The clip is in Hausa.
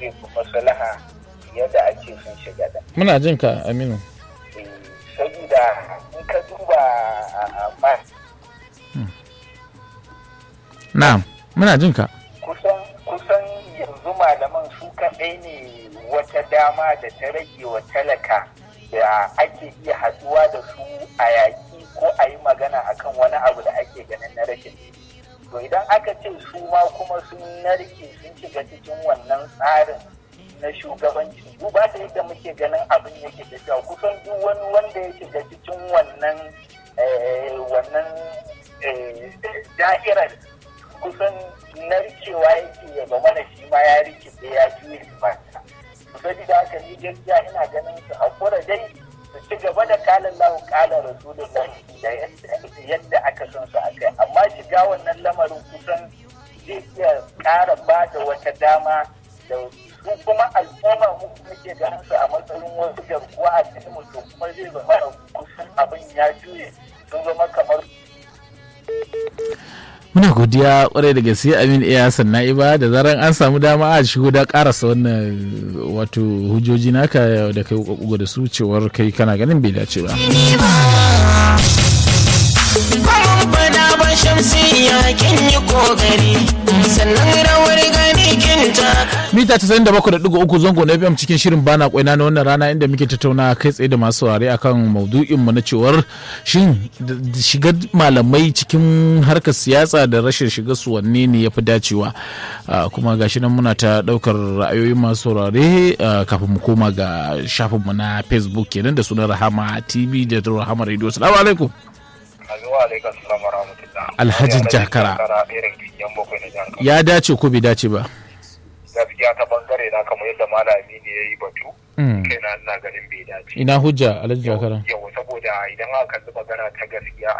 zai fi maslaha fiye da a ce sun shiga da muna jin ka aminu saboda in ka duba a ma na'am muna jin ka kusan kusan yanzu malaman su kaɗai ne wata dama da ta rage wa talaka da ake iya haɗuwa da su a yaƙi ko a yi magana akan wani abu da ake ganin na rashin to idan aka ce su ma kuma sun narke sun shiga cikin wannan tsarin na shugabanci duba da yadda muke ganin abin yake tafiya kusan duk wani wanda ya shiga cikin wannan wannan da'irar kusan narkewa yake ya zama da shi ma ya rikice ya juye ba saboda haka ni gaskiya ina ganin su hakura dai su ci gaba da kalan lahu kalan rasulullahi da yadda aka san su a kai amma shiga wannan lamarin kusan zai iya ƙara ba da wata dama da su kuma al'umma mu muke ganin su a matsayin wasu garkuwa a cikin mutum kuma zai zama kusan abin ya juye sun zama kamar muna godiya kwarai da gaske amin iya hassan na'iba da zaran an samu dama a shigo da karasa wannan wato hujjoji naka da kai kokugo da su cewar kai kana ganin bai dace ba mita 97.3 zango na fm cikin shirin bana kwaina na wannan rana inda muke tattauna kai tsaye da masu saurare akan maudu'in mu na cewar shin shigar malamai cikin harkar siyasa da rashin shiga su wanne ne yafi dacewa kuma gashi nan muna ta daukar ra'ayoyin masu saurare kafin mu koma ga shafin mu na facebook kenan da sunan rahama tv da rahama radio assalamu alaikum alhajin jakara ya dace ko bai dace ba gaskiya ta bangare na kamar yadda malami ne ya yi batu kai na ina ganin bai dace ina hujja alhaji jakara yau saboda idan aka kalli magana ta gaskiya